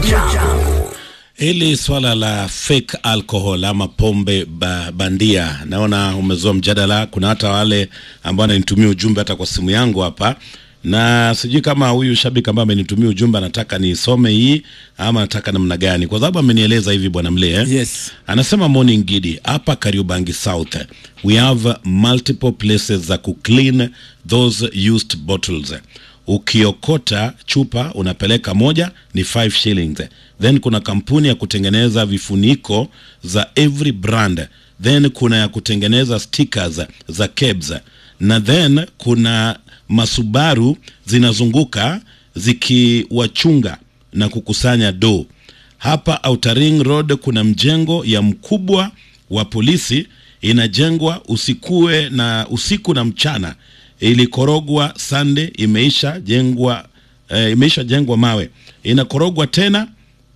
Jambo. Hili swala la fake alcohol ama pombe ba, bandia naona umezua mjadala. Kuna hata wale ambao wananitumia ujumbe hata kwa simu yangu hapa, na sijui kama huyu shabiki ambaye amenitumia ujumbe anataka nisome hii ama anataka namna gani, kwa sababu amenieleza hivi bwana Mlee eh? Yes. Anasema morning gidi hapa Kariobangi South we have multiple places za kuclean those used bottles ukiokota chupa unapeleka moja ni 5 shillings then kuna kampuni ya kutengeneza vifuniko za every brand then kuna ya kutengeneza stickers za kebs na then kuna masubaru zinazunguka zikiwachunga na kukusanya do hapa Outer Ring Road kuna mjengo ya mkubwa wa polisi inajengwa usikue na usiku na mchana ilikorogwa sande imeisha jengwa eh, imeisha jengwa mawe inakorogwa tena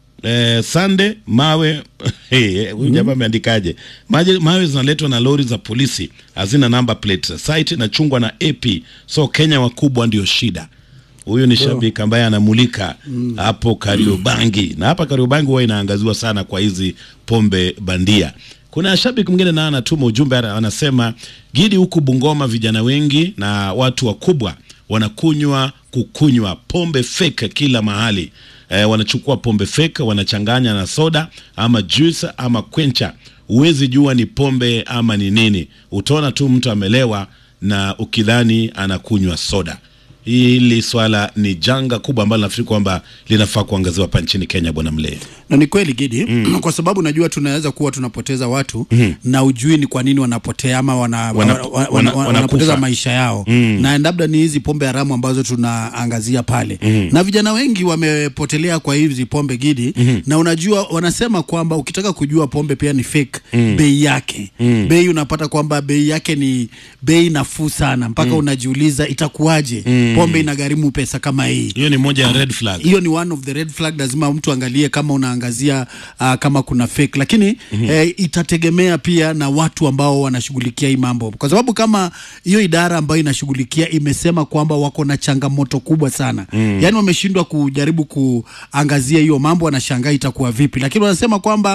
eh, sande mawe hey, huyu jamaa ameandikaje Maje- mawe zinaletwa na lori za polisi hazina number plate site inachungwa na ap so kenya wakubwa ndio shida huyu ni shabiki ambaye anamulika hapo Kariobangi na hapa Kariobangi huwa inaangaziwa sana kwa hizi pombe bandia. Kuna shabiki mwingine naye anatuma ujumbe ana- anasema, Gidi, huku Bungoma vijana wengi na watu wakubwa wanakunywa kukunywa pombe fake kila mahali. E, wanachukua pombe fake wanachanganya na soda ama juice ama kwencha. Huwezi jua ni pombe ama ni nini, utaona tu mtu amelewa na ukidhani anakunywa soda. Hili swala ni janga kubwa ambalo nafikiri kwamba linafaa kuangaziwa hapa nchini Kenya, bwana Mlee. na ni kweli Gidi kwa sababu najua tunaweza kuwa tunapoteza watu na ujui ni kwa nini wanapotea ama wana, Wana- wana, wana, wana- wana, wanakufa. wanapoteza maisha yao na labda ni hizi pombe haramu ambazo tunaangazia pale na vijana wengi wamepotelea kwa hizi pombe Gidi na unajua wanasema kwamba ukitaka kujua pombe pia ni fake bei yake bei unapata kwamba bei yake ni bei nafuu sana mpaka unajiuliza itakuwaje pombe inagharimu pesa kama hii Hiyo ni moja ya red flag. hiyo ni one of the red flag lazima mtu angalie kama unaangazia uh, kama kuna fake lakini eh, itategemea pia na watu ambao wanashughulikia hii mambo kwa sababu kama hiyo idara ambayo inashughulikia imesema kwamba wako na changamoto kubwa sana yaani wameshindwa kujaribu kuangazia hiyo mambo wanashangaa itakuwa vipi lakini wanasema kwamba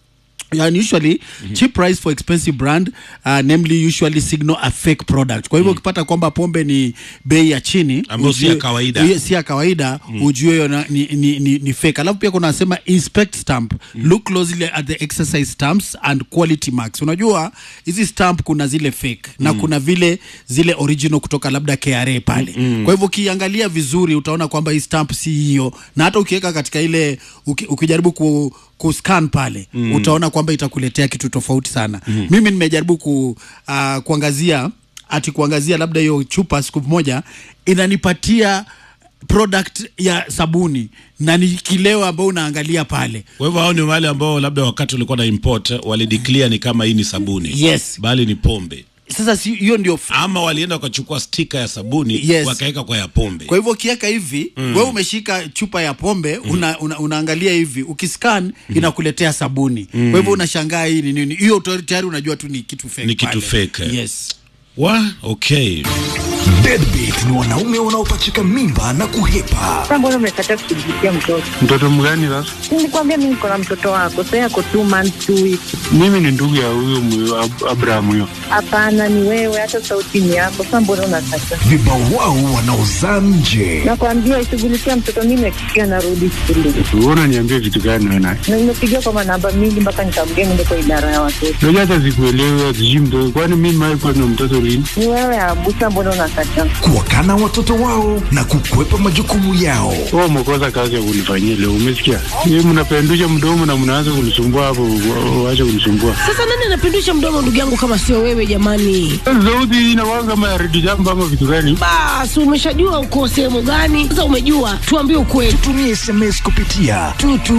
And usually cheap price for expensive brand uh, namely usually signal a fake product. Kwa hivyo ukipata kwamba pombe ni bei ya chini Ambayo si ya ujue- kawaida. hiyo si ya kawaida ujue hiyo na- ni, ni, ni, ni fake. Alafu pia kuna nasema inspect stamp look closely at the exercise stamps and quality marks. Unajua hizi stamp kuna zile fake na kuna vile zile original kutoka labda KRA pale. Kwa hivyo ukiangalia vizuri utaona kwamba hii stamp si hiyo, na hata ukiweka katika ile uki, ukijaribu ku kuscan pale mm. utaona kwamba itakuletea kitu tofauti sana mm. mimi nimejaribu ku, uh, kuangazia ati kuangazia labda hiyo chupa siku moja inanipatia product ya sabuni na ni kileo ambao unaangalia pale Kwa hivyo hao ni wale ambao labda wakati ulikuwa na import walideclare ni kama hii ni sabuni Yes. bali ni pombe, sasa si- hiyo ndio f- ama walienda wakachukua stika ya sabuni Yes. wakaweka kwa ya pombe. kwa hivyo ukiweka hivi mm. wewe umeshika chupa ya pombe una, una, unaangalia hivi ukiscan inakuletea sabuni kwa hivyo unashangaa hii ni nini hiyo tayari- tayari unajua tu ni kitu fake Ni kitu pale. fake. yes Wa okay. Deadbeat ni wanaume wanaopachika mimba na kuhepa. Sasa mbona umekataa kushughulikia mtoto? Mtoto mgani sasa? Nilikwambia mimi niko na mtoto wako, sasa yako two months two weeks. Mimi ni ndugu ya huyo mwe- Ab- Abraham huyo. Hapana, ni wewe, hata sauti ni yako. Sasa mbona unakataa? Vibawao wanaozaa nje. Nakwambia ishughulikia mtoto, mimi nakikia narudi shule Wewe unaniambia vitu gani wewe naye? na nimepigia kwa manamba mingi mpaka nikamgea niende kwa idara ya watoto. Unajua hata sikuelewi sijui mtoto. Kwani mimi mimi kwa na mtoto lini? Ni wewe Abusa, mbona unakataa? Kuwakana watoto wao na kukwepa majukumu yao. Wewe umekosa kazi ya kunifanyia leo, umesikia? Yeye mnapendusha mdomo na mnaanza kunisumbua hapo, wa- waache kunisumbua. Sasa nani anapindusha mdomo ndugu yangu kama sio wewe jamani? Sauti hii inakuwa kama ya redio jambo ama vitu gani? Basi umeshajua uko sehemu gani? Sasa umejua, tuambie ukweli. Tumia SMS kupitia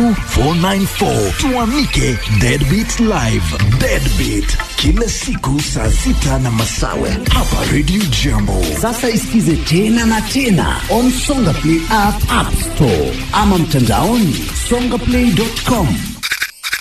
22494 tuamike Deadbeat Live. Deadbeat kila siku saa sita na masawe hapa Radio Jambo. Sasa isikize tena na tena on Songa Play app, app store ama mtandaoni songaplay.com.